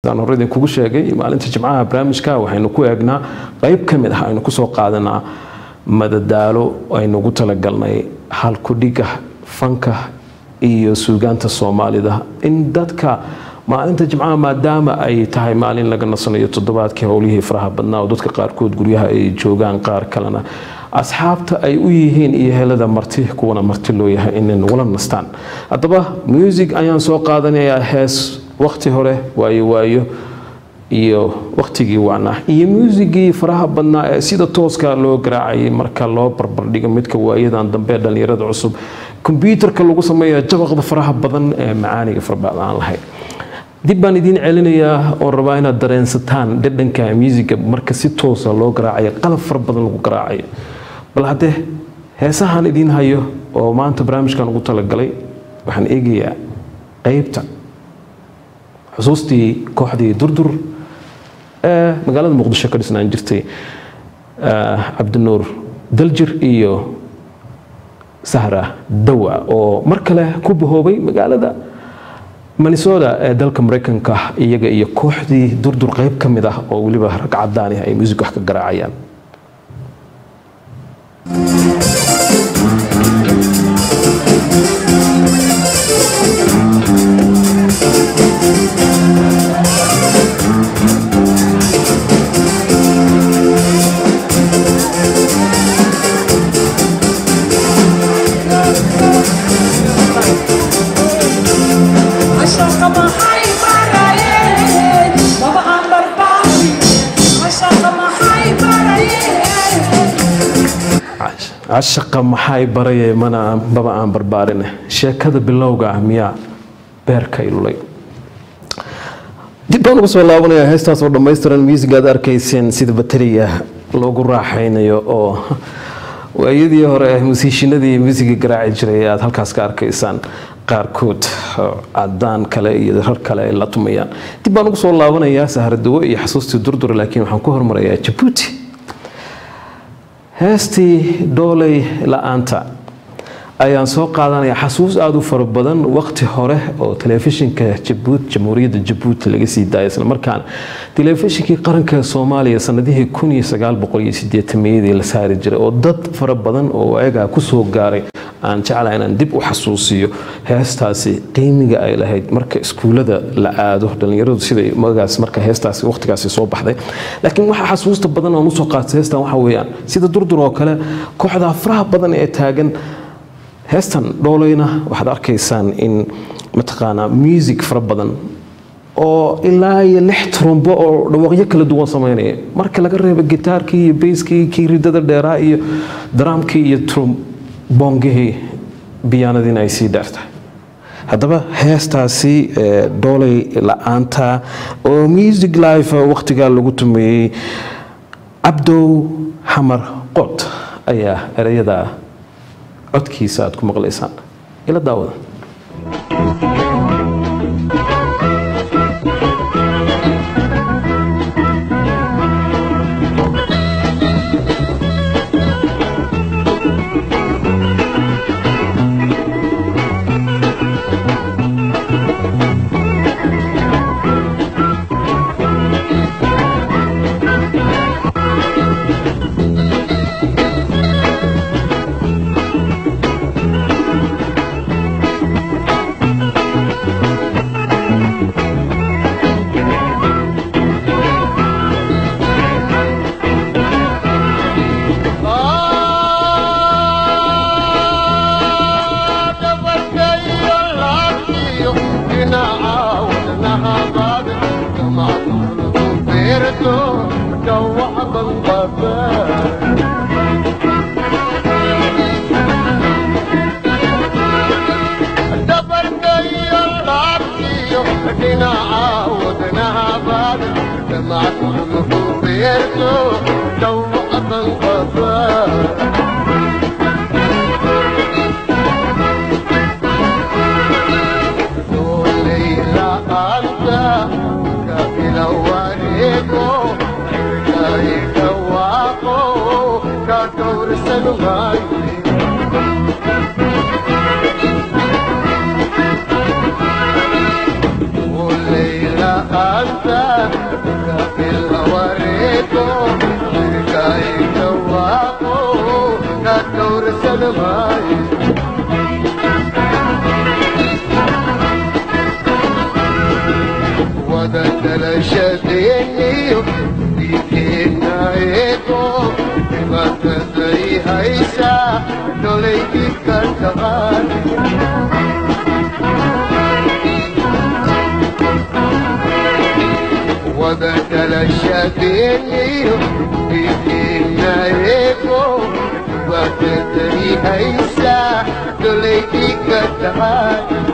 sidaan hore idinkugu sheegay maalinta jimcaha barnaamijka waxaynu ku eegnaa qayb ka mid ah aynu kusoo qaadanaa madadaalo aynugu talagalnay halkudhiga fanka iyo suugaanta soomaalida in dadka maalinta jimcaha maadaama ay tahay maalin laga nasanayo toddobaadkii howlihii faraha badnaa oo dadka qaarkood guryaha ay joogaan qaar kalena asxaabta ay u yihiin iyo helada marti kuwana marti loo yahay inay nagula nastaan haddaba music ayaan soo qaadanayaa hees waqti hore waayo waayo iyo waqtigii wacnaa iyo muusigii faraha badnaa ee sida tooska loo garaacayay marka loo barbardhigo midka waayadan dambe ee dhallinyarada cusub kombyuutarka lagu sameeya jabaqda faraha badan ee macaaniga farabadan aan lahayn dib baan idiin celinayaa oon rabaa inaad dareensataan dhadhanka muusiga marka si toosa loo garaacayo qalab fara badan lagu garaacayo bal haddee heesahan idiin hayo oo maanta barnaamijkan ugu talagalay waxaan eegayaa qeybta xusuustii kooxdii durdur ee magaalada muqdisho ka dhisnaan jirtay cabdinuur daljir iyo sahra dawa oo mar kale ku bahoobay magaalada minnesota ee dalka maraykanka iyaga iyo kooxdii durdur qeyb ka mid ah oo weliba rag cadaan ah ay muusig wax ka garaacayaan cashaqa maxay baraye mana baba aan barbaarine sheekada bilowga ah miyaa beerka ilulay dib baan ugu soo laabanayaa heestaas oo dhammaystiran music aad arkayseen sida bateriga loogu raaxaynayo oo waayadii hore musiishinadii muusiga garaaci jiray aad halkaas ka arkaysaan qaarkood cadaan kale iyo rar kale ay la tumayaan dib baan ugu soo laabanayaa saharadawo iyo xasuustii durdura laakiin waxaan ku hormarayaa jabuuti heestii dhooley la-aanta ayaan soo qaadanaya xasuus aada u fara badan waqti hore oo telefishinka jabuut jamhuuriyadda jabuuti laga sii daaya isla markaana telefishinkii qaranka soomaaliya sanadihii kun iyo sagaal boqol iyo sideetameyadii la saari jiray oo dad fara badan oo ayagaa kusoo gaaray aan jeclaha inaan dib u xasuusiyo heestaasi qiimiga ay lahayd marka iskuullada la aado dhallinyaradu siday magaas marka heestaasi waqtigaasi soo baxday laakiin waxa xasuusta badan oon usoo qaatay heestan waxa weeyaan sida durdur oo kale kooxda faraha badan ee taagan heestan dhooleyna waxaad arkaysaan in mataqaanaa music fara badan oo ilaa iyo lix trumbo oo dhawaaqyo kala duwan sameynaya marka laga reebo gitaarkii iyo bayskii kii ridada dheeraa iyo daraamkii iyo trombongihii biyaanadiina ay sii dheertahay haddaba heestaasi dhooley la-aanta oo music life waqtigaa lagu tumeeyey cabdow xamar qod ayaa ereyada codkiisa aad ku maqlaysaan ila daawada وليلة أنت wada dalashadeenniyo dhiigeenna eego dhibaataday haysaa dolaydii ka taqaan wada dalashadeenniyo dhiigeenna eego dhibaataday haysaa dolaydii ka taqaan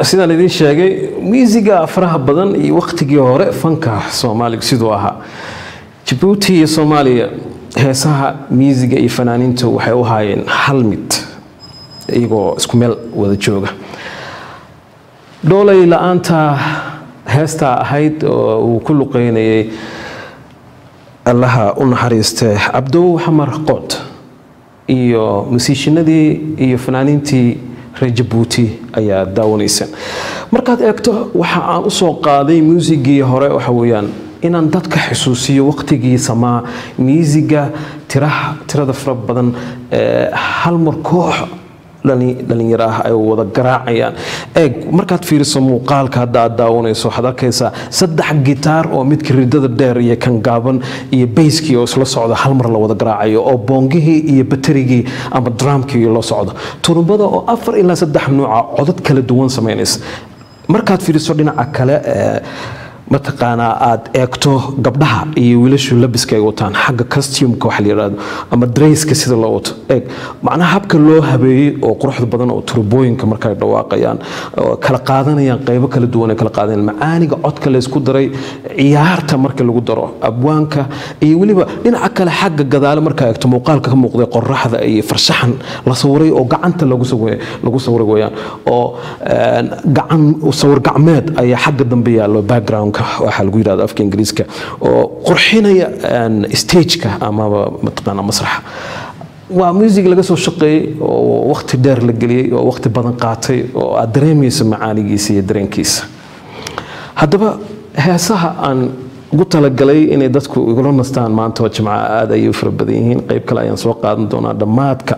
sidaan idiin sheegay miisiga faraha badan iyo waqtigii hore fanka soomaaliga siduu ahaa jabuuti iyo soomaaliya heesaha miisiga iyo fanaaniinta waxay u haayeen hal mid iyagoo isku meel wada jooga dhoolay la-aanta heestaa ahayd oo uu ku luqeynayay allaha u naxariistee cabdow xamar qood iyo musiishinadii iyo fanaaniintii reer jabuuti ayaa daawanaysaan markaad eegto waxa aan usoo qaaday muusigii hore waxa weeyaan inaan dadka xusuusiyo waqtigii samaa miisiga tiraha tirada fara badan ee hal mar koox dhalinyaro ah ay wada garaacayaan eeg markaad fiiriso muuqaalka hadda aad daawanayso waxaad arkaysaa saddex gitaar oo midka ridada dheer iyo kan gaaban iyo bayskii oo isla socda hal mar la wada garaacayo oo boongihii iyo baterigii ama dramkii la socdo turumbada oo afar ilaa saddex nuuca codad kala duwan samaynaysa markaad fiiriso dhinaca kale mataqaanaa aad eegto gabdhaha iyo wiilashu labiska ay wataan xagga costumka waxa la yidhaahdo ama drayska sida loo wato eeg macnaha habka loo habeeyey oo quruxda badan oo turbooyinka markay dhawaaqayaan kala qaadanayaan qaybo kala duwan ay kala qaadanayaan macaaniga codka la isku daray ciyaarta marka lagu daro abwaanka iyo weliba dhinaca kale xagga gadaale markaa eegto muuqaalka ka muuqday qoraxda iyo farshaxan la sawiray oo gacanta lagu sawiray weyaan oo gacan sawir gacmeed ayaa xagga dambe yaallo background waxaa lagu yidhahda afka ingiriiska oo qurxinaya stageka amaba mataqaana masraxa waa music laga soo shaqeeyey oo waqti dheer la geliyey oo waqti badan qaatay oo aad dareemayso macaanigiisa iyo dareenkiisa haddaba heesaha aan ugu talagalay inay dadku igula nastaan maanta oo jimca aad ayay u fara badan yihiin qayb kale ayaan soo qaadan doonaa dhammaadka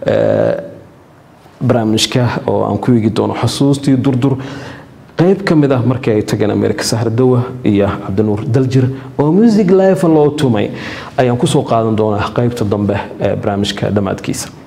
barnaamijka oo aan ku eegi doono xusuustii durdur qayb ka mid ah markii ay tageen america sahradowa iyo cabdinuur daljir oo music life loo tumay ayaan kusoo qaadan doonaa qaybta dambe ee barnaamijka dhammaadkiisa